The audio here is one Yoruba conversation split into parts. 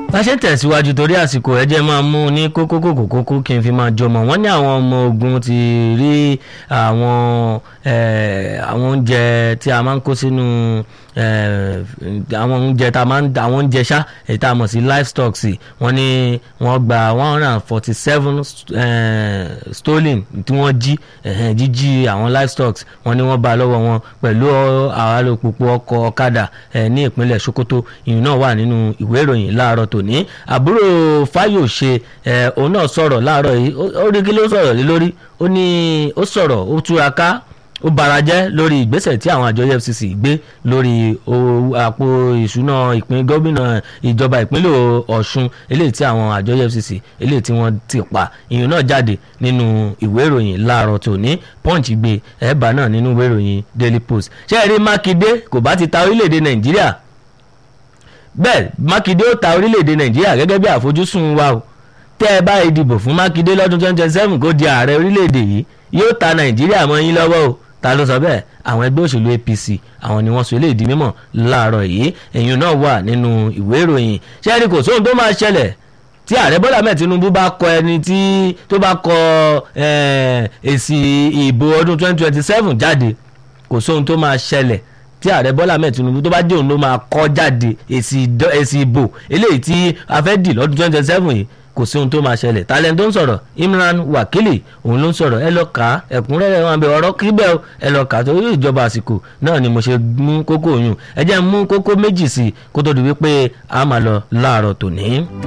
bá ṣe ń tẹ̀síwájú torí àsìkò ẹ̀jẹ̀ máa mú un ní kókó kòkó kókó kí n fi máa jọmọ̀ wọ́n ní àwọn ọmọ ogun ti rí àwọn àwọn oúnjẹ tí a máa ń kó sínú àwọn oúnjẹ tá a máa ń àwọn oúnjẹ ṣá èyí tá a mọ̀ sí livestock sí wọ́n ní wọ́n gba one hundred and forty seven stolen tí wọ́n jí jíjí àwọn livestock wọ́n ní wọ́n bá lọ́wọ́ wọn pẹ̀lú àwọn alùpùpù ọkọ̀ ọ̀kadà ní ìpínlẹ̀ Sokoto ìyún náà wà nínú ìwé ìròyìn láàárọ̀ tòní àbúrò Fáyòṣe òun náà sọ̀rọ̀ láàárọ̀ yìí ó rí kí ló sọ̀rọ̀ lé lórí ó ní ó sọ̀rọ̀ ó túraká ó barajẹ́ lórí ìgbésẹ̀ tí àwọn àjọ EFCC gbé lórí àpò ìṣúná ìpín gómìnà ìjọba ìpínlẹ̀ Ọ̀ṣun eléyìí tí àwọn àjọ EFCC eléyìí tí wọ́n ti pa ìyún náà jáde nínú ìwé ìròyìn láàárọ̀ tòní Punch gbé ẹ̀bà náà nínú ìwé ìròyìn Daily Post ṣé ẹ rí Mákindé kò bá ti ta orílẹ̀-èdè Nàìjíríà bẹ́ẹ̀ Mákindé ó ta orílẹ̀-èdè Nàìjíríà gẹ́gẹ́ bí àfojúsùn wa o tẹ́ ẹ bá ìdìbò fún Mákindé lọ́dún twenty twenty seven kó di ààrẹ orílẹ̀-èdè yìí yóò ta Nàìjíríà mọ́ yín lọ́wọ́ o ta ló sọ bẹ́ẹ̀ àwọn ẹgbẹ́ òṣèlú APC àwọn ni wọ́n sọ eléyìí di mímọ̀ láàárọ̀ yìí èyí náà wà nínú ìwé ìròyìn ṣẹ́ẹ́rì kò sóhun tó máa ṣẹlẹ̀ tí ààrẹ Bọ́lá Ahmed Tinubu bá kọ ẹni tí tó bá kọ èsì ìbò ọdún 2027 jáde kò sóhun tó máa ṣẹlẹ̀ tí ààrẹ Bọ́lá Ahmed Tinubu tó bá dé òun ló máa kọ jáde èsì ìbò eléyìí tí a fẹ́ dì lọ́dún 2027 yìí kò sí ohun tó máa ṣẹlẹ̀ talent tó ń sọ̀rọ̀ Imran Wakili òun ló ń sọ̀rọ̀ ẹ lọ kà á ẹ̀kúnrẹ́rẹ́ wọn bẹ ọ̀rọ̀ kíbẹ̀ ẹ lọ kà á torí ìjọba àsìkò náà ni mo ṣe mú kókó oyún ẹ jẹ́ mú kókó méjì sí i kó tó di wípé a máa lọ láàárọ̀ tòní.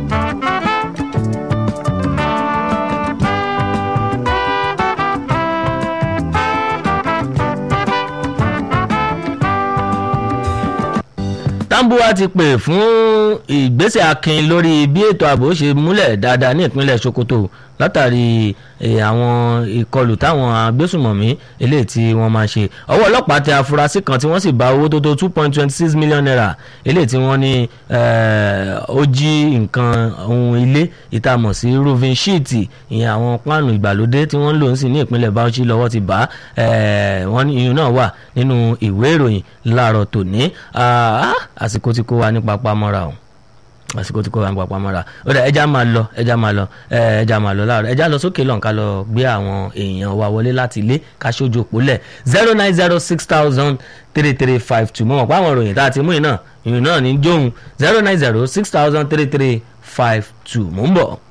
Tambuwa ti pè fún ìgbésẹ̀ akin lórí bí ètò ààbò ṣe múlẹ̀ dáadáa ní ìpínlẹ̀ Sokoto látàrí àwọn ìkọlù táwọn agbésùmọ̀mí eléyìí tí wọ́n máa ṣe ọwọ́ ọlọ́pàá tẹ afurasí kan tí wọ́n sì bá owó tó tó two point twenty six million naira eléyìí tí wọ́n ní ó jí nǹkan ohun ilé ìtamọ̀ sí roofing sheet ìyẹn àwọn páànù ìgbàlódé tí wọ́n ń lò ń sìn ní ìpínlẹ̀ Bauchi lọ́wọ́ ti bá wọ́n ní iyùn náà wà nínú ìwé ìròyìn láàárọ̀ tòní àsìkò tí kò wá ní papá mọ́ra o àsìkò tí kò wá ní papá mọ́ra ó dà ẹja máa lọ ẹja máa lọ ẹja máa lọ láàárọ̀ ẹja lọ sókè lọ́nkà lọ gbé àwọn èèyàn wa wọlé láti ilé ká ṣojú òpólẹ̀ zero nine zero six thousand three three five two mọ̀ pé àwọn ìròyìn tá a ti mú iná ìròyìn náà ní jóun zero nine zero six thousand three three five two mò ń bọ̀.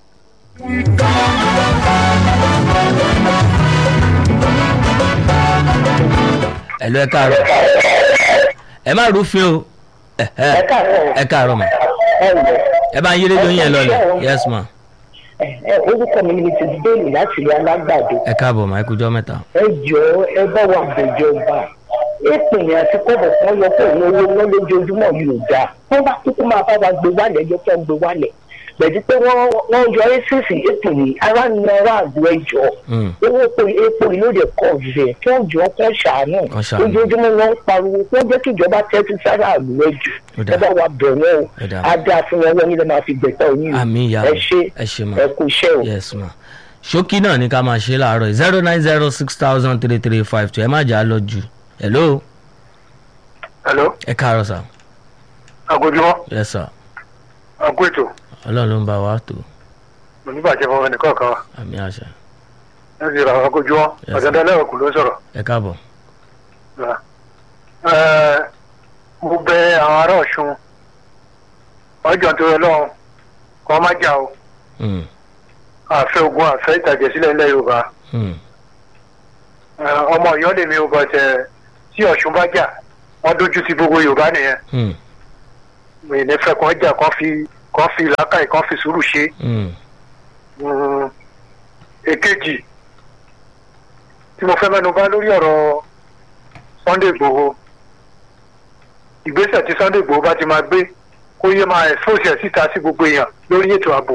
ẹ̀lú ẹ káàárọ̀ ẹ má rúfin o ẹ káàárọ̀ mà ẹ bá ń yí rédíò yẹn lọlẹ̀ yes ma. orúkọ mi ni mrs bailey láti ilé alágbàdo. ẹ káàbọ̀ mà ẹ kújọ́ mẹ́ta. ẹ jọ ẹ bá wa bẹ̀jọba èpè yẹn àti kọ́bọ̀ kan yọ pé òun owó wọn lójoojúmọ́ yóò dáa wọ́n bá kúkú máa bá wa gbé wálẹ̀ ẹjọ́ tó ń gbé wálẹ̀ bẹ̀ẹ́dì pé wọ́n yọ ẹ́sìsì ètò yìí ara ń na ara àgọ́ ẹjọ́ owó epo ìlú rẹ̀ kọ̀ rẹ̀ kí wọ́n jọ kọ́ ṣàánú ojoojúmọ́ wọn ń pariwo kí wọ́n jẹ́ kí ìjọba tẹ́tí sára àgọ́ ẹjọ́ ẹ bá wa bẹ̀ wọ́n o adé àfihàn wọn nílẹ̀ máa fi gbẹ̀tọ̀ yín ẹ ṣe ẹ kú iṣẹ́ o. yes ma ṣókí náà ni ká máa ṣe láàárọ̀ zero nine zero six thousand three three five two ẹ má jà á lọ jù hello. hello. ẹ káàárọ̀ sà. àgójúmọ́. yes sir. àgó ètò ọlọ́run ló ń bá wa tó. oníbàjẹ́ fún ẹnì kọ̀ọ̀kan wa. àmì àṣà. ẹ sì ra àwọn akojú wọn ọ̀dọ̀dọ̀ ẹlẹ́wọ̀n kù ló ń sọ̀rọ̀. ẹ káàbọ̀. mo bẹ àwọn ará ọ̀ṣun ọjọ́ tó yọ lọ́hùn kọ́ má jà o. àfẹ́ ogun àfẹ́ ìtàjẹ̀ sílẹ̀ ilẹ̀ yorùbá. ọmọ ọ̀yọ́ lèmi ò bọ̀ tẹ̀ tí ọ̀ṣun bá jà wọ́n dójú ti gbogbo yorùbá nìyẹn. mi ní fẹ́ kàn jà kàn fi kàn fi làákàyè kàn fi sùúrù ṣe. èkejì tí mo fẹ́ mẹ́nu bà lórí ọ̀rọ̀ Sunday Igboho ìgbésẹ̀ tí Sunday Igboho bá ti máa gbé kó yé máa expose ẹ̀ síta sí gbogbo èèyàn lórí ètò ààbò.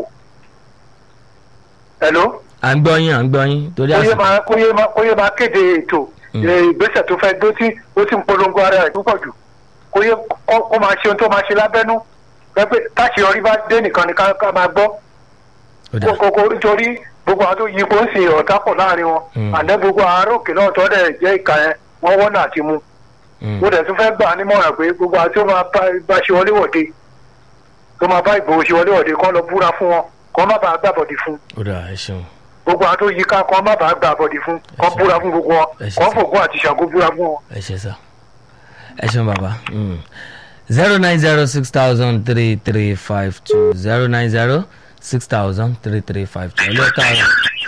hello. à ń gbọ́ yín à ń gbọ́ yín torí àṣà. kó yé máa kó yé máa kéde ètò ìgbésẹ̀ tó fẹ́ gbé tí ó ti ń polongo ara ẹ̀ púpọ̀ jù kó yé kó máa ṣe ohun tó máa ṣe lábẹ́nú pẹ́pẹ́ táṣeyọrí bá dé nìkan ni ká máa gbọ́ kókó nítorí gbogbo àwọn tó yí kó ń sin ọ̀tá pọ̀ láàrin wọn àdé gbogbo àárò òkè náà tọ́ dẹ̀ jẹ́ ìka yẹn wọ́n wọ́n náà ti mú mo dẹ̀ tún fẹ́ gbà nímọ̀ràn pé gbogbo àwọn tó máa bá ṣe wọlé wọ̀de tó máa bá ìgbòho ṣe wọlé ọ̀dẹ kọ́ lọ búra fún wọn kọ́ má bàa gbàbọ̀dì fún ó dà ẹ ṣeun gbogbo àwọn tó yí ká kọ́ má bàa gbàbọ̀dì fún kọ́ ṣé. búra fún gbogbo wọn Ẹ ṣé kọ́ sà. fògùn àti ṣàgó búra fún wọn. ẹ ṣe sá ẹ ṣeun bàbá zero nine zero six thousand three three five two zero nine zero six thousand three three five two ẹ lọ káàárọ̀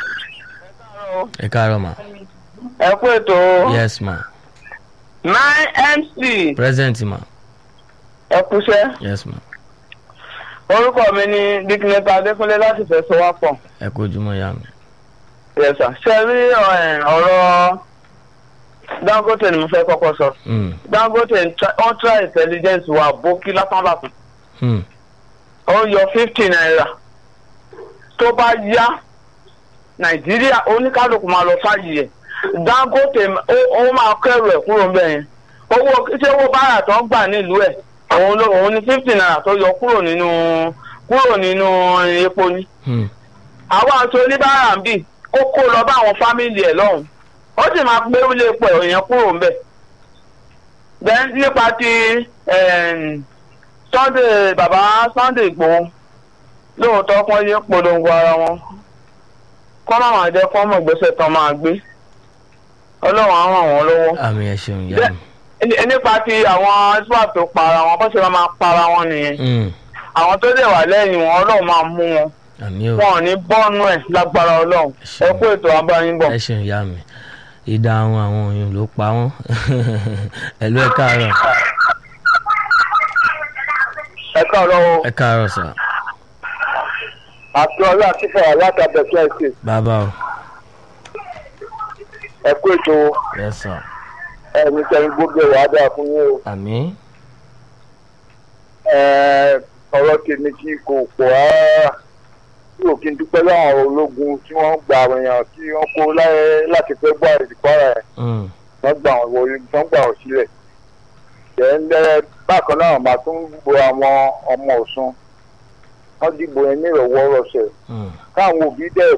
ẹ káàárọ̀ ma ẹ kú ètò yes ma nine mc present ma ẹ kúṣẹ́ yes ma orúkọ mi ni dikínẹta adékúnlé láti fẹsọ wá pọ ẹ kú ojúmọ́ ya mi yẹsà ṣe rí ẹ, ọ̀rọ̀ dangote ni mo fẹ́ kọ́kọ́ sọ Mm, dangote ń tra- ó ń tra intelligence wa bókí lápábàkù mm, ó ń yọ fifty naira tó bá yá nàìjíríà oníkálukú máa lọ fàyè ẹ dangote ó ó máa kẹrù ẹ kúrò ńbẹ̀ yẹn owó ṣé owó báárà tó ń gbà nílùú ẹ òun ló òun ní fifty naira tó yọ kúrò nínú kúrò nínú epo ni mm, àwọn àti oníbàárà ń bì kó kó lọ bá àwọn fámìlì ẹ lọ́hùn ó sì máa gbé ilé epo èèyàn kúrò ńbẹ̀ then nípa ti em, sunday bàbá sunday igbòho lóòótọ́ kán yé polongo ara wọn kọ́ máa máa jẹ́ kọ́ mọ̀ ìgbésẹ̀ tán máa gbé ọlọ́run á ràn wọ́n lọ́wọ́ àmì ẹ ṣeun ya mi Ní- nípa ti àwọn swap tó para wọn bó ṣe máa máa para wọn nìyẹn Mm, àwọn tó dẹ̀ wà lẹ́yìn wọn ọlọ́run máa mú wọn àmì o wọn ò ní bọ́ọ̀nù ẹ̀ lágbára ọlọ́run ẹ kú ètò abáyínbọ̀. ẹ ṣeun ya mi ìdáhùn àwọn òyìn ló pa wọn ẹ lọ ẹ káàárọ̀ ẹ káàárọ̀ o ẹ káàárọ̀ sà àti ọlá àtìfẹ́ alátàbẹ̀tẹ̀ ẹ̀sìn bàbá o ẹ kú ètò yes sir ẹ̀mí sẹ́yìn gbogbo ẹ̀ wàá dáa fún yín o. àmì Ẹ, ọ̀rọ̀ tèmi kí kò pọ̀ rárá tí ò kí n dúpẹ́ láwọn ológun tí wọ́n gba àwọn èèyàn tí wọ́n kó láyé láti fẹ́ gbọ́ àìsíkọ́ ara ẹ̀ Mm, wọ́n gbà wọ́n wọlé wọ́n gbà wọ́n sílẹ̀. Jẹ́ńdẹ́ bákan náà màá tún gbo àwọn ọmọ Ọ̀ṣun wọ́n dìbò yẹn ní ìrọ̀wọ́ rọ̀ṣẹ̀ mm, káwọn òbí dẹ̀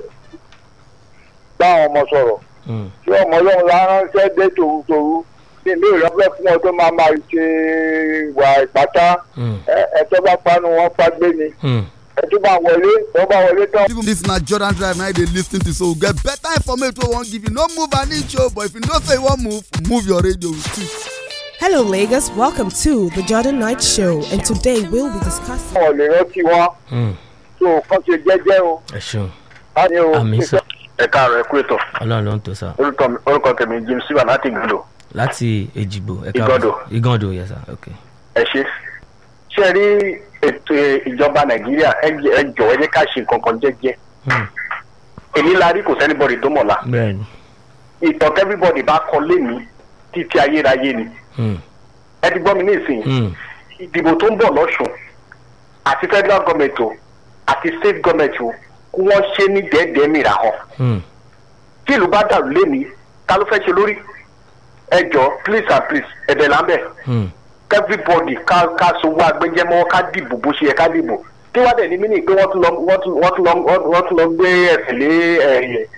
bá àwọn ọmọ sọ̀rọ̀ mm, tí ọmọ ọlọ́run ránṣẹ́ dé tòrutòru ní ìlú ìrọ́pẹ́ fún ọ tó máa máa ṣe ìwà ìpátá mm, ẹ- ẹ tó bá panu wọn fagbé ni mm. ẹ tó bá wọlé tó bá wọlé tán. even if na jordan drive na you dey lis ten to so we get better information wey we wan give you no move an inch o but if you know say you wan move move your radio with it. Hello, Lagos. Welcome to the Jordan Night Show, and today we'll be discussing. wọn ò lè rántí wọn Mm, tó kàn ṣe jẹ́jẹ́ o. ẹ ṣeun láti o. àmì sà ẹ káàárọ̀ ẹ kú ètò ọlọ́run ló ń tó sà orúkọ tèmi James Silva láti gbọdọ̀ láti èjìgbò ẹ Igando. igando yes sir ok ẹ ṣe. ṣé ẹ rí ètò ìjọba Nàìjíríà ẹ jẹ́- ẹ jọ̀wọ́ ẹ jẹ́ ká ṣe nǹkan kan jẹ́jẹ́. Mm, èmi la rí kò sẹ́nibọ̀dì tó mọ̀la bẹ́ẹ̀ni ìtàn everybody bá kọ lémi títí ayérayé ni Mm, ẹ ti gbọ́ mi ní ìsìn mm, ìdìbò tó ń bọ̀ lọ́sùn àti federal government o àti state government o kí wọ́n ṣe ní dẹ́ẹ̀dẹ́ẹ́ mìíràn hàn mm, tí ìlú bá dàrú lémi ta ló fẹ́ ṣe lórí ẹ jọ please and please ẹ̀bẹ̀ lábẹ́ mm. everybody ká ká sowó agbẹjẹmọ ká dìbò bó ṣe yẹ ká dìbò tí wọ́n dẹ̀ ní mí nì pé wọ́n tún lọ wọ́n tún wọ́n tún lọ wọ́n tún lọ gbé ẹ̀sẹ̀ lé ẹ̀yẹ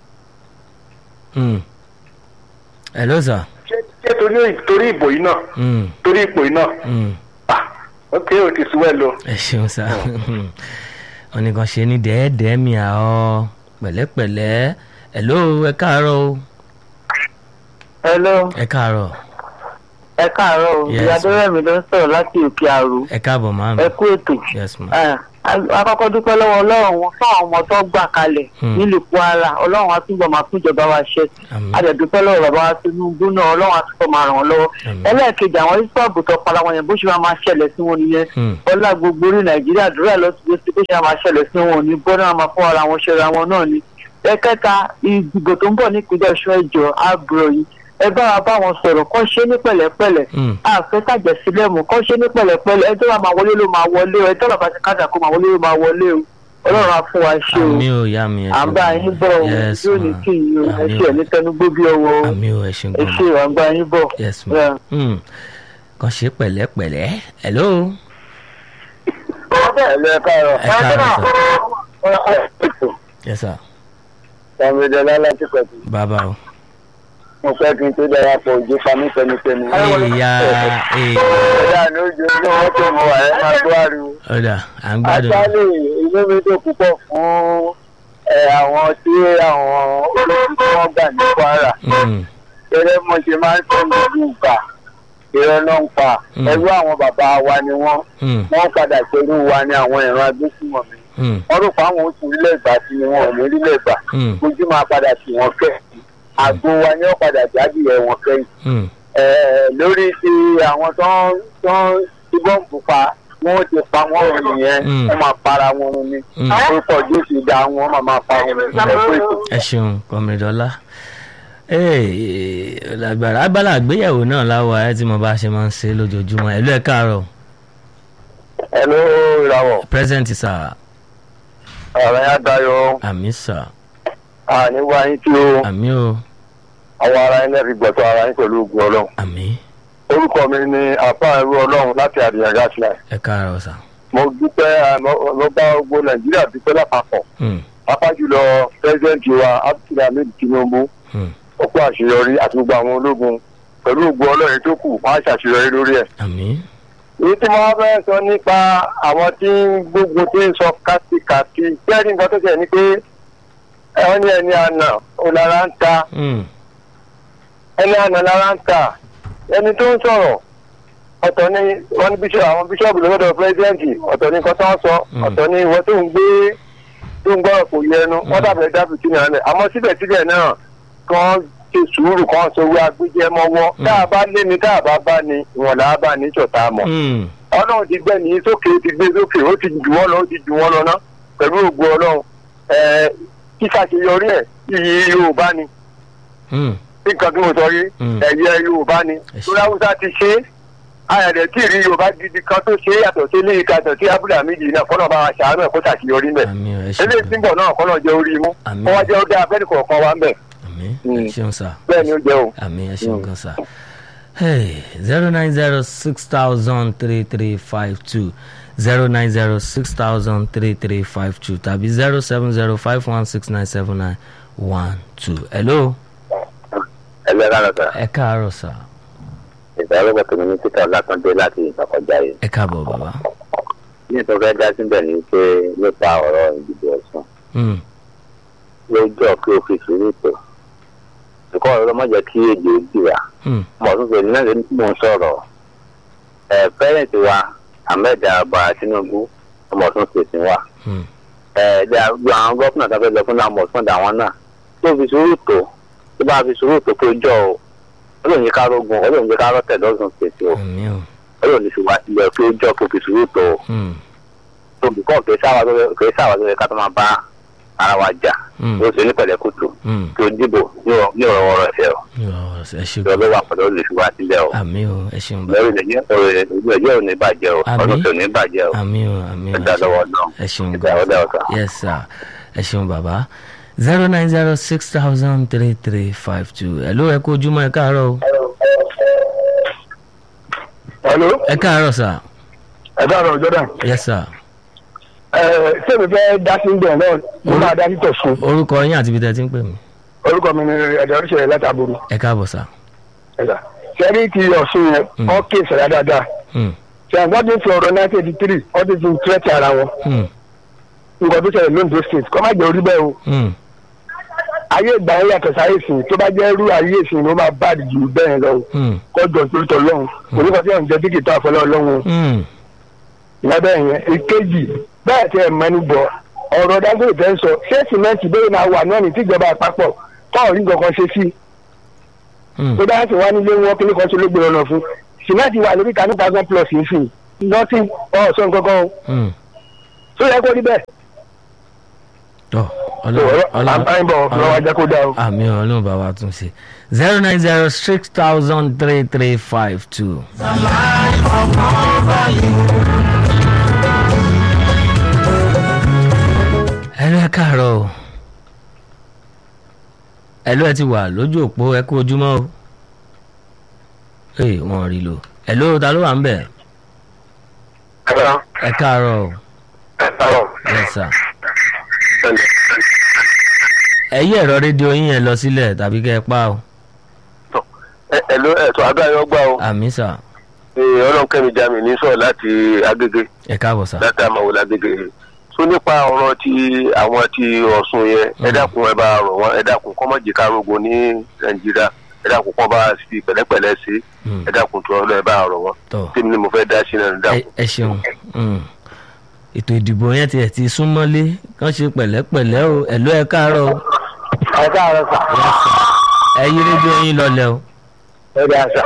Mm. hello sir ṣé ṣé torí torí ìbò yìí náà Mm, torí ipò yìí náà mm. ah ok o ti sùn ẹ lọ. ẹ ṣeun sá ọ̀nìkan ṣe ní dẹ́ẹ̀dẹ́ẹ́ mi àọ́ pẹ̀lẹ́pẹ̀lẹ́ hello ẹ káàárọ̀ o hello ẹ káàárọ̀ ẹ káàárọ̀ o Yes, ìyá ma'am. adọ́rẹ̀mí ló ń sọ̀rọ̀ láti òkè àrò ẹ káàbọ̀ máa mi ẹ kú ètò. yes ma Ah, a- akọ́kọ́ dúpẹ́ lọ́wọ́ ọlọ́run wọn fún àwọn ọmọ tó gbà kalẹ̀ Hmm. nílùú kwara ọlọ́run á túbọ̀ máa fún ìjọba wa ṣe àmì a dẹ̀ dúpẹ́ lọ́wọ́ bàbá wa tinubu náà ọlọ́run á túbọ̀ máa ràn wọ́n lọ́wọ́ Àmín. ẹlẹ́ẹ̀kejì àwọn ìsọ́ọ̀bù tó para wọn yẹn bó ṣe máa máa ṣẹlẹ̀ sí wọn nìyẹn Hmm. ọlá gbogbo orí nàìjíríà dúró lọ́sibítù bó ṣe máa máa ṣẹlẹ̀ sí wọn ò ní bọ́ náà máa fún ara wọn ṣẹra wọn náà ni ẹ̀kẹta ìdìbò tó ń bọ̀ ní ìpínlẹ̀ ọ̀ṣun ẹ̀jọ̀ àbúrò yìí ẹ bá wa bá wọn sọ̀rọ̀ kọ́ ṣe ní pẹ̀lẹ́pẹ̀lẹ́ Hmm. àfẹ́ tàjẹ̀ sílẹ̀ mú kọ́ ṣe ní pẹ̀lẹ́pẹ̀lẹ́ ẹjọ́ wa máa wọlé ló máa wọlé o ẹjọ́ bàbá ti kájà kó máa wọlé ló máa wọlé o ọlọ́run á fún wa ṣe o àmì ò yá mi ẹ à ń ṣeun bá gan. yín bọ̀ o yes yóò ní ma kí yín o ẹ àmì ṣe ò ẹ̀ ní tẹnugbó bí ọwọ́ o àmì ò ẹ ṣeun ẹ gan ṣe ma à ń bá yín bọ̀. yes ma Yeah. Hmm. kàn ṣe pẹ̀lẹ́pẹ̀lẹ́ hello ẹ̀lẹ́ káàárọ̀. ẹ káàárọ̀ sir yes sir Sàmìdẹ́lá láti pẹ̀tù. bàbá o mo fẹ́ kí n tó darapọ̀ òjò pamí tẹnitẹni. ìyá èèyàn ẹ̀dá ni ó jẹ́ ní wọ́n tó mọ ẹ̀ máa tó ariwo. ọ̀dà à ń gbádùn Àtàlẹ́ inú mi tó púpọ̀ fún ẹ, àwọn tí àwọn olórí tí wọ́n gbà ní Kwara. Mm, Gẹ́gẹ́ bí mo ṣe máa ń sọ ní ìlú ìgbà, ìrọ̀ náà ń pa. Mm. Ẹrú àwọn bàbá wa ni wọ́n. mm, Wọ́n padà ṣerú wa ní àwọn ìran agbésùnmọ̀mí. mm, Wọ́n rò pé àwọn oṣù ilé ìgbà sí ni wọn ò ní ilé ìgbà. mm, Ojú máa padà sí wọn kẹ́. Àgbo wa ni wọ́n padà jáde ẹ̀ wọn kẹ́yìn. mm. Ẹ, lórí ti àwọn tó ń tó ń ti bọ́ǹbù pa wọ́n ti pa wọ́n rùn nìyẹn Mm. wọ́n máa para wọn run ni Mm. orúkọ jésù dá wọn máa máa pa wọn run ẹ kú ètò. ẹ ṣeun kọmídọ́lá lágbára abala àgbéyẹ̀wò náà láwa ẹ tí mo bá ṣe máa ń ṣe lójoojúmọ́ ẹ̀lú ẹ̀ káàárọ̀ ẹ ló ìràwọ̀ present sir ọ̀rọ̀ yẹn dayọ̀ àmì sir àní wá yín tí ó àmì o àwọn ara yín lẹ́ẹ̀fi gbọ̀tọ̀ ara yín pẹ̀lú ogun ọlọ́run. àmì orúkọ mi ni àpá ẹrú ọlọ́run láti àdìyàn gásìlẹ̀. ẹ káàárọ̀ sir mo dúpẹ́ mo bá gbogbo nàìjíríà dúpẹ́ lápapọ̀ Mm, pápá jùlọ pẹ́sidẹ́ǹtì wa abdulhamid tinubu mm, ó kó àṣeyọrí àti gbogbo àwọn ológun pẹ̀lú ògbó ọlọ́rin tó kù wọ́n á ṣàṣeyọrí lórí ẹ̀. àmì èyí tí mo wá fẹ́ sọ nípa àwọn tí ń gbógun tí ń sọ kátìkàtì jẹ́rìí nǹkan tó ṣe ni pé ẹ̀wọ́n ní ẹni àná òlára ń ta Mm, ẹni àná lára ń ta ẹni tó ń sọ̀rọ̀ ọ̀tọ̀ ni wọ́n ní bíṣọ̀ àwọn bíṣọ̀bù lọ́dọ̀ pírẹ́sidẹ́ǹtì ọ̀tọ̀ ni nǹkan tó ń sọ Mm. ọ̀tọ̀ ni ìwọ tó ń gbé tó ń gbọ́rọ̀ kò yẹnu wọ́n dàbẹ̀ dábìtì náà lẹ̀ àmọ́ síbẹ̀síbẹ̀ náà kan ṣe sùúrù kan sọ wí agbẹ́jẹ́ mọ́wọ́ tá a bá lé ni tá a bá bá ni ìwọ̀n là á bá ní ìjọta mọ̀ mm, ọlọ́run ti gbẹ́ ní sókè ó ti gbé sókè ó ti jù wọ́n lọ ó ti jù wọ́n lọ ná pẹ̀lú ògbó ọlọ́run ẹ̀ẹ́ kíkàṣeyọrí ẹ̀ iyì yorùbá ni mm, nǹkan tí mo sọ yìí Mm. ẹ̀yẹ yorùbá ni Ẹ ṣé. lórí haúsá ti ṣe é ayọ̀dẹ̀ tí ìrí yorùbá gidi kan tó ṣe é yàtọ̀ sí ilé ìkàtọ̀ sí abúlé àmìjì náà kọ́nà bá wa ṣàánú ẹ̀ kó ṣàṣeyọrí mẹ́ àmì o ẹ ṣeun eléyìí tí ń bọ̀ náà kọ́nà jẹ́ orí imú Àmín. kọ́ wá jẹ́ ó dá abẹ́ni kọ̀ọ̀kan wa ń bẹ̀ àmì Mm. ẹ ṣeun sir bẹ́ẹ̀ ni ó jẹ́ o. àmì ẹ ṣeun gan sir zero nine zero six thousand three three five two zero nine zero six thousand three three five two tàbí zero seven zero five one six nine seven nine one two hello ẹlẹ́rìí àlọ́tà ẹ káàárọ̀ sir ìdálẹ́gbẹ̀ tó ní títà látọ̀dé láti ìgbàkọjá yìí ẹ káàbọ̀ bàbá ní ìtọ́ fẹ́ dá síbẹ̀ ní pé nípa ọ̀rọ̀ ìdìbò ọ̀sán Mm, lójọ́ pé ó fi sùúrù tó ẹ̀kọ́ ọ̀rọ̀ má jẹ́ kí èdè ó dìrà mm, mọ̀ tún fèrè náà lẹ́nu tí mò ń sọ̀rọ̀ ẹ̀ pẹ́rẹ́ǹtì wa ahmed abba tinubu ọmọ tún fèsì wa mm, ẹ̀ ẹ̀dá àwọn gọ́fúnà tó fẹ́ lọ fún àwọn ọ̀sán àwọn náà tó fi sùúrù tó tó bá fi sùúrù tó tó jọ o olóòrùn yìí ká rógun olóòrùn yìí ká rọ́tẹ̀ lọ́sùn fèsì o àmì o olóòrùn yìí fi wá sílẹ̀ tó jọ kó fi sùúrù tó o mm, tó bìkọ́ kì í sáwà tó yẹ- kì í sáwà tó yẹ ká tó máa bá ara wa jà mm, ó ṣe ní pẹ̀lẹ́kùtù mm. kí o dìbò ní ọ̀rọ̀ ní ọ̀rọ̀ ọ̀rọ̀ ẹ̀fẹ̀ o Yọ, ẹ ṣe ìjọba gan wà pẹ̀lú olùfiwá sílẹ̀ o àmì o ẹ ṣeun bàbá lórí ìdẹ̀jẹ́ ọ̀rọ̀ ìdẹ̀jẹ́ ò ní bàjẹ́ o Àmín. ọdún tó ní bàjẹ́ o àmì o àmì o ẹ̀dá ẹ ṣeun. lọ́wọ́ náà ẹ ṣeun ìgbà gan ọ̀dà ọ̀sà. yes sir ẹ ṣeun bàbá zero nine zero six thousand three three five two hello ẹ kú ojúmọ́ ẹ káàárọ̀ o hello ẹ káàárọ̀ sir ẹ̀dá ọ̀rọ̀ jordan yes sir ṣé mi fẹ́ dá sí ìdẹ̀ náà mo máa dá sí tọ̀sùn orúkọ yín àti ibi tẹ́ ẹ ti ń pè mí orúkọ mi ni ẹ̀dá oríṣiríṣi látàbúrú ẹ káàbọ̀ sir ṣẹ́rí ti ọ̀sùn yẹn Mm. ọ́ kí ìṣẹ̀lẹ̀ dáadáa Hmm, ṣàǹgbọ́n ti ń fi ọ̀rọ̀ nineteen eighty three ọ́ ti fi tírẹ́tì ara wọn hmm, nǹkan tó ṣẹlẹ̀ londo state kọ́ má jẹ́ orí bẹ́ẹ̀ o hmm, ayé ìgbà yẹn yàtọ̀ sáyé ìsìn tó bá jẹ́ irú ayé ìsìn ló máa bá jù bẹ́ẹ̀ lọ o hmm, kọjọ torítọ lọhùn oníkan tí wọn jẹ dígìtì àfọlọ lọhùn hmm, ìyábẹ yẹn ìkejì bẹ́ẹ̀ tẹ ẹ mẹ́nu bọ ọ̀rọ̀ Dangote tẹ ń sọ ṣé sìmẹǹtì bẹ́ẹ̀ máa wà náà ní tíjọba àpapọ̀ kọọrí nǹkan ṣe sí hmm. tó bá sì wá nílé wọn kíní kan ṣe ló gbèrò lọ fún sìmẹǹtì wà lórí thirty thousand plus nsìn nọtí ọsọ nǹkan kan o hmm. tó yẹ kó rí bẹ́ẹ̀ tọ́ tó ọlọ́run ọ̀rọ̀ ọlọ́run àbáyébọ lọ́wọ́ ajá kó dá o. àmì ọlọ́run bá wa tún ṣe zero nine zero six thousand three three five two. ẹlú ẹ káàárọ̀ o ẹlú ẹ ti wà lójú òpó ẹ kú ojúmọ́ o ee wọn rí lò ẹlú ta ló wà ń bẹ̀ ẹ káàárọ̀ o yes sir ẹ yí ẹ̀rọ rédíò yín yẹn lọ sílẹ̀ tàbí kẹ́ ẹ pa o ẹ̀ló ẹ̀tọ́ abẹ́rẹ́ ọgbà o àmì sà Ee, ọlọ́run kẹ́mi jami ní sọ̀rọ̀ láti agége ẹ káàbọ̀ sà. láti àmàwò lágége so nípa ọ̀rọ̀ ti àwọn ti ọ̀sùn yẹn ẹ dákun ẹ bá rọ̀ wọ́n ẹ dákun kọ́ mọ̀ jìká rogo ní nàìjíríà ẹ dákun kọ́ bá fi pẹ̀lẹ́pẹ̀lẹ́ sí Mm. ẹ dákun tó ọlọ́ ẹ bá rọ̀ wọ́n tọ́ tèmi ni mo fẹ́ dá sí náà ẹ ẹ dákun. ẹ ṣeun Mm. ètò ìdìbò yẹn tiẹ̀ ti súnmọ́lé kán ṣe pẹ̀lẹ́pẹ̀lẹ́ o ẹ̀lú ẹ káàárọ̀ o ẹ káàárọ̀ sà Yes, sir. ẹ yí rédíò yín lọlẹ̀ o ẹ dá sà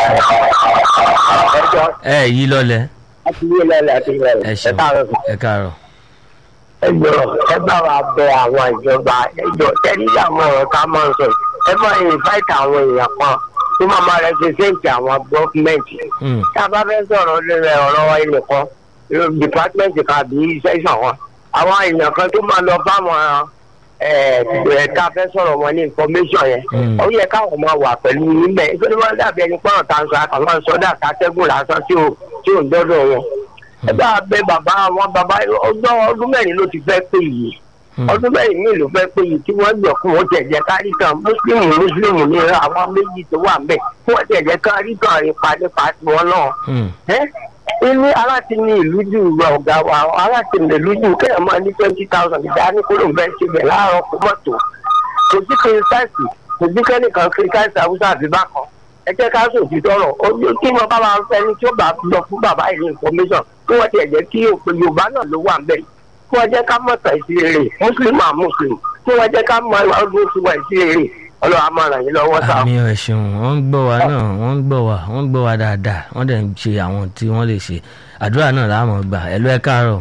ẹ jọ ẹ yí lọlẹ̀ láti yé lẹ́lẹ̀ àti ẹ lẹ́lẹ̀ ẹ ṣeun káàárọ̀ sà. ẹ káàárọ̀ ẹ jọ ẹ bá wa bẹ àwọn ìjọba ẹ jọ tẹ́lí àwọn ọ̀rọ̀ ká máa ń sọ yìí. ẹ bá invite àwọn èèyàn kan tó máa máa represent àwọn gọ́fìmẹ̀ntì. Mm. tá a bá fẹ́ sọ̀rọ̀ lórí ọ̀rọ̀ ẹnìkan department kan àbí section wọn àwọn èèyàn kan tó máa lọ bá wọn ẹ̀ẹ́dá fẹ́ sọ̀rọ̀ wọn ní information yẹn Mm. ó yẹ káwọn máa wà pẹ̀lú níbẹ̀ nítorí wọn dàbí ẹni pọ́n tá a sọ àkàwọn sọdá kátẹ́gùn lásán tí ò tí ò ń dọ́dọ̀ wọn. ẹ bá bẹ bàbá wọn bàbá ọjọ́ ọdún mẹ́rin ló ti fẹ́ pé yìí Mm. ọdún mẹ́rin míì ló fẹ́ pé yìí tí wọ́n gbọ̀ fún wọn tẹ̀jẹ̀ kárí kan mùsùlùmí mùsùlùmí ní àwọn méjì tó wà ń bẹ̀ fún wọn tẹ̀jẹ̀ kárí kan ipa nípa tiwọn náà Mm. ẹ ní aláti ní ìlú jù ọ̀gá wa aláti ní ìlú jù kéèyàn máa ní twenty thousand ìdá ní kúrò bẹ́ẹ̀ ṣe bẹ̀ láàárọ̀ kó mọ́tò kò sí kìrìsáìsì kò sí kẹ́nìkan kìrìsáìsì àwùjọ àbí bákan ẹ jẹ́ ká sòfin tọrọ ojú kí wọ́n bá máa fẹ́ ní tí ó bá lọ fún bàbá yìí ní information kí wọ́n tiẹ̀ jẹ́ kí òpè yorùbá náà ló wà ń bẹ̀ kí wọ́n jẹ́ ká mọ̀ tàn sí rere muslim and muslim kí wọ́n jẹ́ ká mọ ìwà ọdún sí wà sí rere ọlọ́run á máa ràn yín lọ́wọ́ sáà. àmì ẹ̀ ṣeun wọ́n ń gbọ́ wa náà wọ́n ń gbọ́ wa wọ́n ń gbọ́ wa dáadáa wọ́n dẹ̀ ń ṣe àwọn tí wọ́n lè ṣe àdúrà náà láàmú gbà ẹ̀lú ẹ káàárọ̀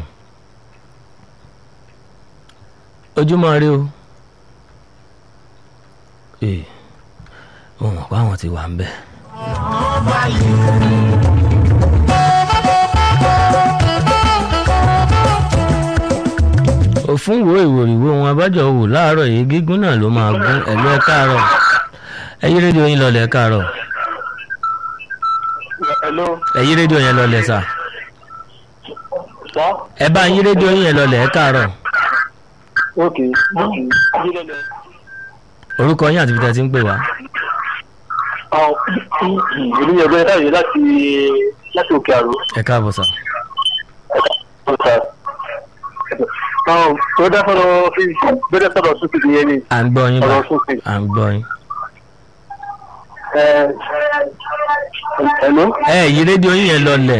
ojúmọ́ rí o ee wọn mọ̀ pé àwọn ti wà ń bẹ̀. òfin wo ìwòrìwò wọn abájọ wò láàárọ̀ yìí gígùn náà ló máa gún ẹ̀lú ẹ káàárọ̀ ẹ yí rédíò yín lọlẹ̀ ẹ káàárọ̀ hello ẹ yí rédíò yẹn lọlẹ̀ sà sọ ẹ bá yí rédíò yín yẹn lọlẹ̀ ẹ káàárọ̀ ok orúkọ yín àti ibi tẹ́ ti ń pè wá ìlú yẹn gbé láyé láti láti òkè àrò ẹ káàbọ̀ sà ọ̀tà tó dá sọ̀rọ̀ bẹ́ẹ̀ sọ̀rọ̀ sókè nìyẹn ni à ń gbọ́ yín bá ọ̀rọ̀ sókè. à ń gbọ́ yín. hello. ẹ yí rédíò yín yẹn lọlẹ̀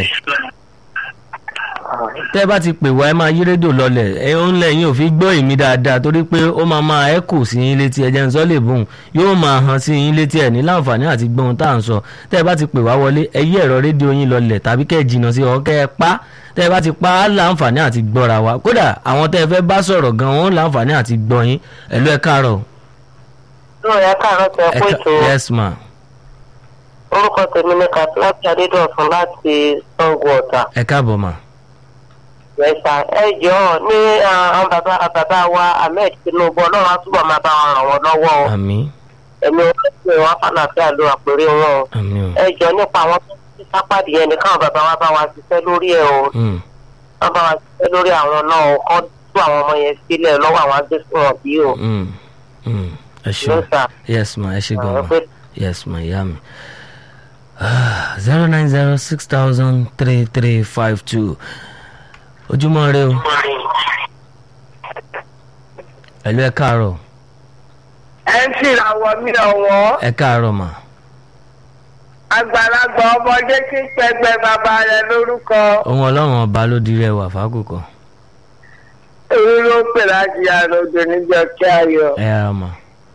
tẹ́ ẹ bá ti pè wá ẹ máa yí rédíò lọlẹ̀ ẹ ń lẹ́yìn òfin gbọ́ èmi dáadáa torí pé ó máa máa ẹ kù sí yín létí ẹjẹ́ ń sọ lè bùn yóò máa hàn sí yín létí ẹ̀ ní láǹfààní àti gbọ́ ohun tá à ń sọ tẹ́ ẹ bá ti pè wá wọlé ẹ yí ẹ̀rọ rédíò yín lọlẹ̀ tàbí kẹ́ ẹ jìnnà sí ọ kẹ́ ẹ pa tẹ́ ẹ bá ti pa á láǹfààní àti gbọ́ra wa kódà àwọn tẹ́ ẹ fẹ́ bá sọ̀rọ̀ gan wọn láǹfààní àti gbọ́ yín ẹ̀lú ẹ káàárọ̀ náà yà káàárọ̀ tẹ ẹ kó ká- ètò yes ma orúkọ tèmi ní kàtíláàtì adédọ̀sùn láti sango ọ̀tà ẹ káàbọ̀ ma yẹsà ẹ jọ ní àwọn bàbá bàbá wa ahmed tinubu ọlọ́run á túbọ̀ máa bá wọn ràn wọ́n lọ́wọ́ o àmì ẹ̀mí orílẹ̀ wọn fàlàfíà ló àpèrè wọn o àmì o ẹ jọ nípa àwọn tó ti sápàdé yẹn ní káwọn bàbá wa bá wa ṣiṣẹ́ lórí ẹ̀ o Mm, wọ́n bá wa ṣiṣẹ́ lórí àwọn náà o kọ́ tú àwọn ọmọ yẹn sílẹ̀ lọ́wọ́ àwọn agbésùn ọ̀bí o mm, mm. ẹ ṣeun lọ́sà yes ma ẹ ṣe gan àwọn ma. pé Yes, my yummy. Zero nine zero six thousand three three five two. Ojúmọ́ rẹ o. Ẹ̀lú ẹ káàárọ̀. ẹ ń ṣìràwọ̀ mí ọ̀wọ́ Ẹ káàárọ̀ mà. àgbàlagbà ọmọdé tí ń pẹgbẹ́ bàbá rẹ̀ lórúkọ Ohun ọlọ́run ọba ló di rẹ̀ wà fákòkò. èyí ló pè láti àròjò níjọ kí ayọ̀. Ẹ yára mà.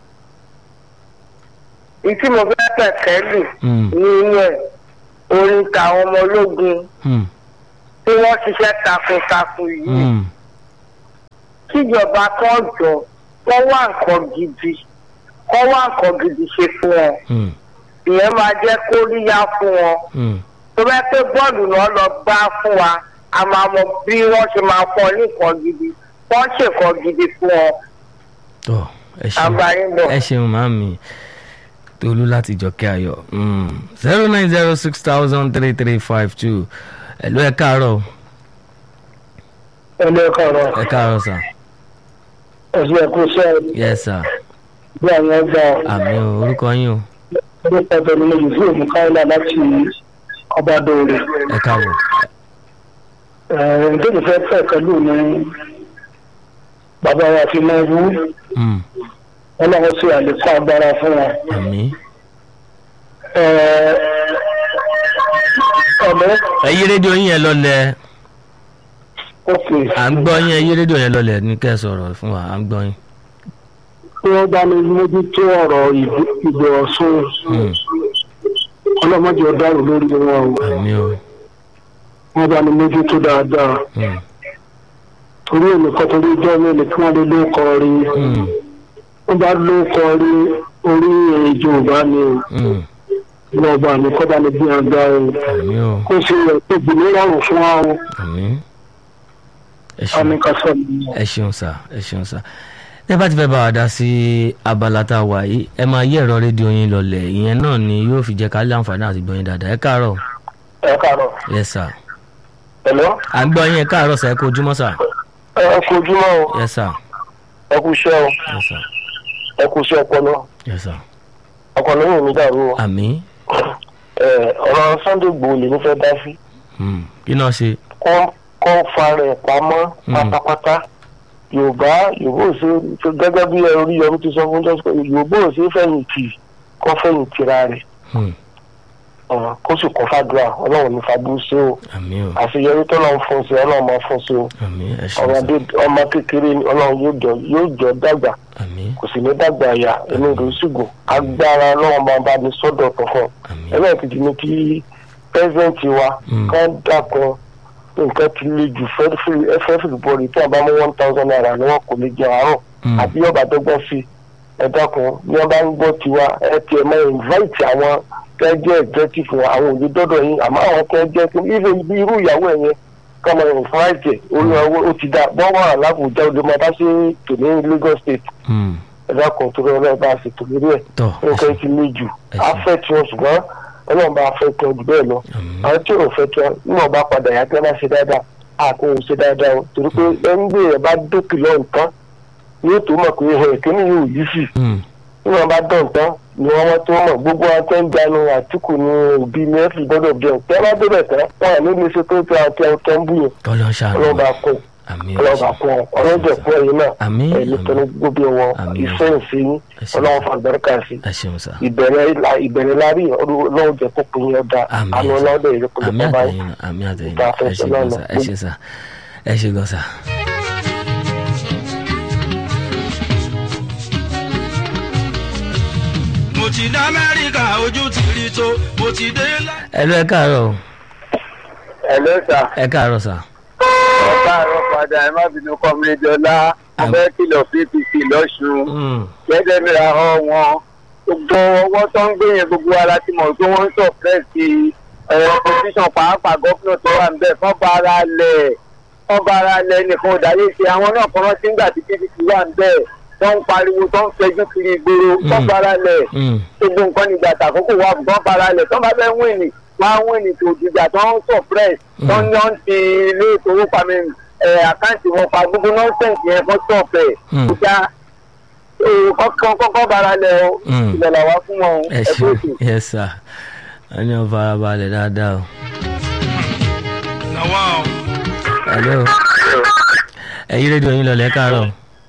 ìtí mo fẹ́ kẹ̀kẹ́ lù Mm, nínú ẹ̀ orin tàwọn ọmọ ológun mm, tí wọ́n ṣiṣẹ́ takuntakun yìí mm. kíjọba kan jọ kọ́ wá nǹkan gidi kọ́ wá nǹkan gidi ṣe fún wọn Mm, ìyẹn máa jẹ́ kóríyá fún wọn mm. tó bá pé bọ́ọ̀lù náà lọ gbá fún wa a máa mọ bí wọ́n ṣe máa fọ́ ní nǹkan gidi wọ́n ṣe nǹkan gidi fún wọn Tọ́ ẹ ṣeun. àgbáyé bọ̀. ẹ ṣeun màmí tolú láti jọkẹ́ ayọ̀ zero nine zero six thousand three three five two ẹ̀lú ẹ káàárọ̀ ẹlẹ́kọ̀ọ́rọ̀ ẹ káàárọ̀ sà ẹ̀sìn ẹ̀kú sẹ́ẹ̀ yes sir bí àwọn ọgbà àmì o orúkọ yín o nípa tẹ̀lé ní yìí òmù káyọ̀lá láti ọbadọ̀rẹ̀. ẹ káàbọ̀ ǹjẹ́ fẹ́ fẹ́ pẹ̀lú ní bàbá wa fi máa wú Mm, ọlọ́run sí àlékún agbára fún wọn. àmì. ọ̀mọ́ ẹ yí rédíò yín yẹn lọlẹ̀ òkè à ń gbọ́ yín ẹ yí rédíò yẹn lọlẹ̀ ní kẹ́ ẹ sọ̀rọ̀ fún wa à ń gbọ́ yín. tí wọ́n bá ní mójútó ọ̀rọ̀ ìgbò ọ̀ṣun Mm, ọlọ́mọdé ọ̀daràn lórí wọn o àmì o. wọ́n bá ní mójútó dáadáa Mm, torí ènìkan torí ìjọ mi ni kí wọ́n lè lóko rí mm, wọ́n bá lóko rí orí ìjọba ni o mm, wọ́n bá ní kọ́ bá ní bí agbá o àmì o kó sì yẹ kó gbìmí rọrùn fún wa o àmì. ẹ àmì ṣeun kan sọ mi. ẹ ṣeun sà ẹ ṣeun sà tẹ bá ti fẹ́ bá wa dá sí abala tá a wà yìí ẹ máa yí ẹ̀rọ rédíò yín lọlẹ̀ ìyẹn náà ni yóò fi jẹ́ ká lé àǹfààní àti gbọ́ yín dáadáa ẹ káàárọ̀ ẹ káàárọ̀ yes sir ẹ̀lọ́ à ń gbọ́ yín ẹ káàárọ̀ sà ẹ kú ojúmọ́ sà ẹ kú ojúmọ́ o yes sir ẹ kú iṣẹ́ o yes sir ẹ kú iṣẹ́ ọpọlọ yes sir ọpọlọ yìí mi dàrú o àmì ẹ ọ̀rọ̀ sunday gbòó lè ní fẹ́ dá sí mm, kí náà ṣe kọ́ kọ́ fara ẹ̀ pamọ́ Mm. pátápátá yorùbá yorùbá ò ṣe gẹ́gẹ́ bí orí yọrù ti sọ fún jọ́sọ̀ yorùbá ò ṣe fẹ̀yìntì kọ́ fẹ̀yìntì ra rẹ̀ Mm, ọ̀rọ̀ kó sì kọ́ fàdúrà ọlọ́run ní fàdú sí o àmì o àṣeyọrí tó lọ́n fún sí ọlọ́run máa fún sí o àmì ẹ ṣeun sà ọmọdé ọmọ kékeré ni ọlọ́run yóò jọ yóò jọ dàgbà àmì kò sì ní dàgbà àyà inú rẹ̀ sì gùn agbára ọlọ́run máa bá ní sọ́dọ̀ tó fún un àmì ẹlẹ́ẹ̀kejì ni kí pẹ́sẹ́ǹtì wa Mm. kán dàkún nǹkan ti le jù fẹ́ẹ́fì bọ́ọ̀lù tí a bá mú one thousand naira ni wọ́n kò lè jẹ àárọ̀ Mm, àbí ọba dọ́gbọ́n sí ẹ dákun ní wọ́n bá ń gbọ́ tiwa ẹ ti ẹ̀ máa invite àwọn kẹ́jẹ́ executive wa àwọn òye dọ́dọ̀ yín àmọ́ àwọn kẹ́jẹ́ kí even bí irú ìyàwó ẹ̀ yẹn ká máa invite ẹ̀ orí ọwọ́ ó ti dá bọ́wọ́ àlábùjá òde máa bá sí tòní Lagos State mm, ẹ dákun tó rẹ bá a sì tò lórí ẹ̀ tọ́ ẹ nǹkan ṣeun ti le jù ẹ ṣeun. afẹ́ tí wọn ṣùgbọ́n ọlọ́run bá fẹ́ tí wọn jù bẹ́ẹ̀ lọ àmì àwọn tí ò fẹ́ tí wọn níwọ̀n bá padà yá tí wọ́n bá ṣe dáadáa àkó ò ṣe dáadáa o torí pé ẹni gbé ẹ̀ bá dókè lọ nǹkan yóò tó mọ̀ pé ẹ̀ kíní yóò yí sí Mm, níwọ̀n bá dán nǹkan ni wọ́n wọ́n tó mọ̀ gbogbo wọn tẹ́ ń jánu àtìkù ní òbí ní ẹ̀fì gbọ́dọ̀ bí ẹ̀ tẹ́ bá débẹ̀ tán wọn à ní lè ṣe pé tí wọn tẹ́ tẹ́ ń bù yẹn kọ́lọ́ ń ṣàánú ọlọ́run bá kún àmì ẹ ọlọ́run bá ṣeun. kún ọlọ́jẹ̀ kún ẹ̀yin náà àmì ẹ̀yin àmì tẹ́lẹ̀ gbóbi wọn Àmín. ìfẹ́ ìfẹ́ yín ẹ ṣeun ọlọ́run fún àgbẹ̀rẹ̀kà sí ẹ ṣeun sà ìbẹ̀rẹ̀ la ìbẹ̀rẹ̀ la rí ọlọ́run jẹ́ kó pin yẹn da àmì àánú ọlọ́dẹ yìí kò lè àmì kọ́ báyìí. àtẹ̀yìn náà àmì àtẹ̀yìn Ìgbà náà ẹ ṣe gan àfẹsẹ̀ sà ẹ ṣe sà ẹ ṣe gan sà. mo ti dá amẹ́ríkà ojú ti rí tó mo ti dé lá. ẹ lọ ẹ káàárọ̀ o. ẹ ló sà ẹ káàárọ̀ sà. ẹ káàárọ̀ padà ẹ má bínú kọ́mílẹ́dì ọlá mo Àmín. fẹ́ kìlọ̀ pdp lọ́sùn Mm, gẹ́gẹ́ bí ra ọ wọn gbogbo ọwọ́ tó ń gbé yẹn gbogbo ara ti mọ̀ pé wọ́n ń sọ̀pẹ́ẹ̀sì ẹ̀rọ pòsíṣàn pàápàá gọ́fúnà tó wà níbẹ̀ kọ́ bá ara lẹ̀ kọ́ bá ara lẹ̀ nìkan òdáyé ṣe àwọn náà kọ́ rántí ńgbà tí pdp wà níbẹ̀ tó ń pariwo tó ń fẹjú kiri ìgboro kọ́ Mm. bá ara lẹ̀ mm, gbogbo nǹkan nígbà tàkókò wà kọ́ bá ara lẹ̀ tó bá fẹ́ wíìnì wọ́n á wíìnì tó dìjà tó ń sọ̀pẹ́ẹ̀sì tó ń yọ̀ ń ti ilé ìfowópamọ́ ẹ̀ àkáǹtì wọn pa gbogbo nọ́ńsẹ̀ǹsì yẹn kọ́ sọ̀pẹ̀ Mm. ìjà kọ́kọ́ kọ́kọ́ bára lẹ̀ o Mm. ilẹ̀ làwa fún wọn o ẹ ẹ ṣe kú ètò. yes sà ẹ ní ọ farabalẹ̀ dáadáa o. nàwa o. hello ẹ yí rédíò yín lọlẹ̀ ẹ káàárọ̀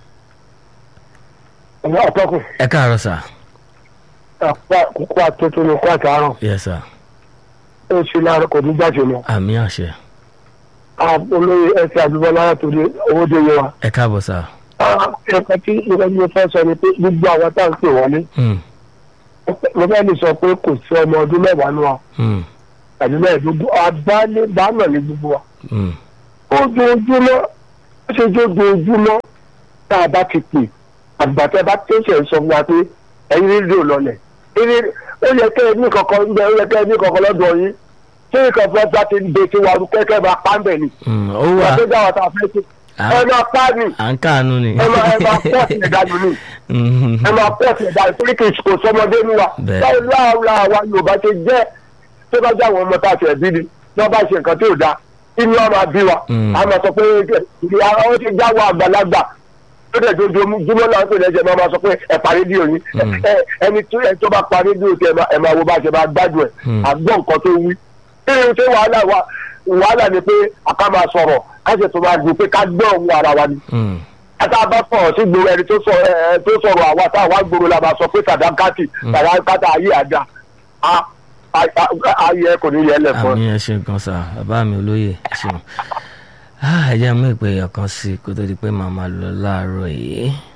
ọmọ àtọkùn ẹ káàárọ̀ sà kókó àtúntò ní kó àtàárọ̀ yes sà ó ṣe láàárọ̀ kò ní jáde lọ. àmì àṣẹ olóyè ẹsẹ àdúgbòlá látòrí owó dé yẹ wa. ẹ káàbọ̀ sà. ẹ̀ka tí nǹkan tí mo fẹ́ sọ ni pé gbogbo àwọn tá à ń pè wọlé Mm, mo fẹ́ lè sọ pé kò sí ọmọ ọdún mẹ́wàá nù wa mm, àbí mẹ́ẹ̀ẹ́dógún àbálẹ̀ bánà ní gbogbo wa. mm, ojoojúmọ́ ó ṣe jójoojúmọ́ tá a bá ti pè àgbàtẹ́ bá tẹ̀sẹ̀ sọ fún wa pé ẹ̀yin rédíò lọlẹ̀ eré ó yẹ kẹ́ ẹ ní kankan ń bẹ ó yẹ kẹ́ ẹ ní kankan lọ́dọ̀ yín ṣé nǹkan fẹ́ bá ti dé tí wàá kẹ́kẹ́ bá pa ń bẹ̀ ni. mm, ó ìgbà wà tó dá wa tá a fẹ́ ṣe à ẹ máa pa ni à ń káàánú ni. ẹ máa ẹ máa pọ́ọ̀tì ẹ̀dá nù ni Mm, ẹ máa pọ́ọ̀tì ẹ̀dá torí kì í kò sọmọdé ní wa Bẹ́ẹ̀. báwo láàárọ̀ àwa Yorùbá ṣe jẹ́ tó bá jẹ́ àwọn ọmọ tá a ṣe ẹ̀bí ni tí wọ́n bá ṣe nǹkan tí ò dáa inú wa máa bí wa Mm. a máa sọ pé ìyá ó ti já wa àgbàlagbà tó dẹ̀ jojúmọ́ náà tó lẹ́jẹ̀ máa ma sọ pé ẹ pa rédíò yín Mm. Ẹ- ẹni tó ẹ tó bá pa rédíò tí ẹ máa- ẹ máa wo bá ṣe máa gbádùn ẹ̀ Mm. àgbọ̀ nǹkan tó wí. kí ni ṣé wàhálà wa wàhálà ni pé àká máa sọ̀rọ̀ ká ṣe tó máa gbé pé ká gbọ́ òun ara wa ni. Mm. ata bá sọ̀rọ̀ sí gbòòrò ẹni tó sọ ẹ tó sọ̀rọ̀ àwa tá àwa gbòòrò la máa sọ pé sàdákàtì sàdákàtì ayé àjà a- a- a- ayé ẹ kò ní yẹ lẹ̀ fún ẹ. àmì ẹ ṣe gan sa bàbá mi olóyè ẹ ṣeun Ah, ẹ jẹ́ mú ìpè ọ̀kan sí i kó tó di pé màá máa lọ láàárọ̀ yìí.